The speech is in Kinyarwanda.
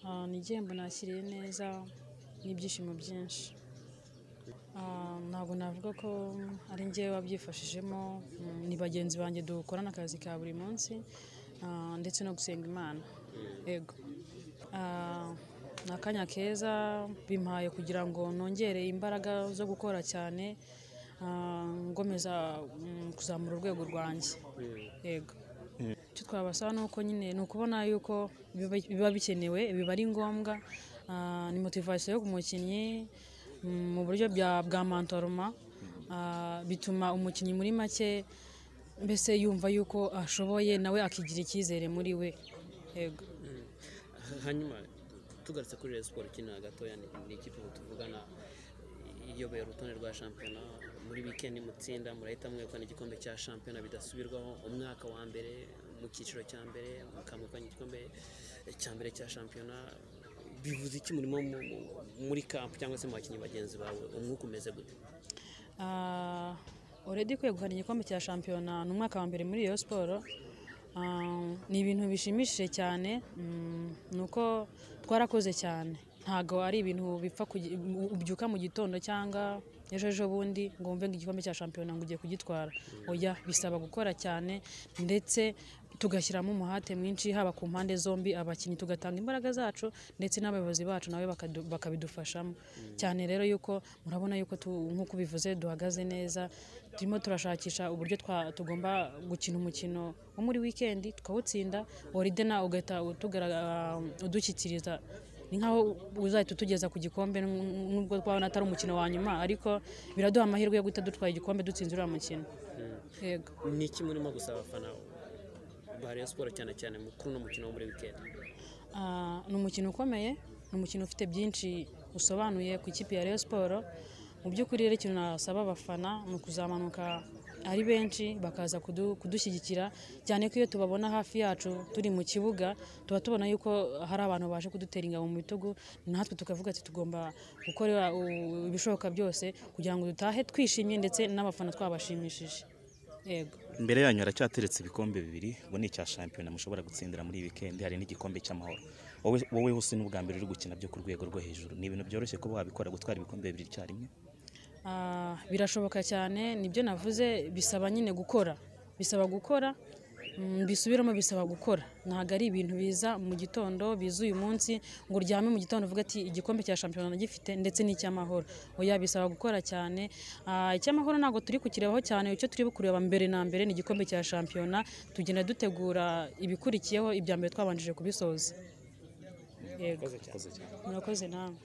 Ah, ni igihembo nakiriye neza n'ibyishimo byinshi. Ah, ntabwo navuga ko ari njyewe wabyifashijemo, mm, ni bagenzi banjye dukorana akazi ka buri munsi ah, ndetse no gusenga Imana. Yego. Ah, ni akanya keza bimpaye kugira ngo nongere imbaraga zo gukora cyane, ah, ngomeza mm, kuzamura urwego rwanjye. Yego. Icyo twabasaba ni uko nyine ni ukubona yuko biba- biba bikenewe, biba ari ngombwa, ah, ni motivasiyo ku mukinnyi mm, mu buryo bya- bwa mantoroma, ah, bituma umukinnyi muri make mbese yumva yuko ashoboye nawe akigira icyizere muri we. Yego. hanyuma tugarutse kuri Rayon Sports ukina gatoya ni ni ikipe ubu tuvugana iyoboye urutonde rwa shampiyona muri wikendi mutsinda murahita mwegukana igikombe cya shampiyona bidasubirwaho umwaka wa mbere mu cyiciro cya mbere mukamukanya igikombe cya mbere cya shampiyona bivuze iki murimo mu- mu- muri kampu cyangwa se mu bakinnyi bagenzi bawe umwuka umeze gute Ah, already kwegukana igikombe cya shampiyona ni umwaka wa mbere muri Rayon Sports. Ah, ni ibintu bishimishije cyane mm, ni uko twarakoze cyane ntabwo ari ibintu bipfa kugi- u- ubyuka mu gitondo cyangwa ejo ejo bundi ngo wumve ngo igikombe cya shampiyona ngo ugiye kugitwara oya bisaba gukora cyane ndetse tugashyiramo umuhate mwinshi haba ku mpande zombi abakinnyi tugatanga imbaraga zacu ndetse n'abayobozi bacu nabo bakadu- bakabidufashamo cyane rero yuko murabona yuko tu- nk'uko ubivuze duhagaze neza turimo turashakisha uburyo twa- tugomba gukina umukino wo muri wikendi tukawutsinda oride nawe ugahita utugaragara- udushyikiriza ni nkaho uzahita utugeza ku gikombe n- nubwo twabona atari umukino wa nyuma ariko biraduha amahirwe yo guhita dutwara igikombe dutsinze uriya mukino yego ni iki murimo gusaba abafana ba Rayon Sports cyane cyane mu- kuri uno mukino wo muri wikendi Ah, ni umukino ukomeye ni umukino ufite byinshi usobanuye ku ikipe ya Rayon Sports mu by'ukuri rero ikintu nasaba abafana ni ukuzamanuka ari benshi bakaza kudu- kudushyigikira cyane ko iyo tubabona hafi yacu turi mu kibuga tuba tubona yuko hari abantu baje kudutera ingabo mu bitugu natwe tukavuga ati tugomba gukora u- ibishoboka byose kugira ngo dutahe twishimye ndetse n'abafana twabashimishije yego Imbere yanyu haracyateretse ibikombe bibiri ubu ni icya shampiyona mushobora gutsindira muri iyi wikendi hari n'igikombe cy'amahoro wowe wowe hose n'ubwa mbere uri gukina byo ku rwego rwo hejuru ni ibintu byoroshye kuba wabikora gutwara ibikombe bibiri icyarimwe Ah, birashoboka cyane nibyo navuze bisaba nyine gukora bisaba gukora mm, bisubiramo bisaba gukora ntabwo ari ibintu biza mu gitondo biza uyu munsi ngo uryame mu gitondo uvuge ati igikombe cya shampiyona nagifite ndetse n'icy'amahoro oya bisaba gukora cyane Ah, icy'amahoro ntabwo turi kukirebaho cyane icyo turi kureba mbere na mbere ni igikombe cya shampiyona tugenda dutegura ibikurikiyeho ibya mbere twabanjije kubisoza yego Urakoze cyane. murakoze nawe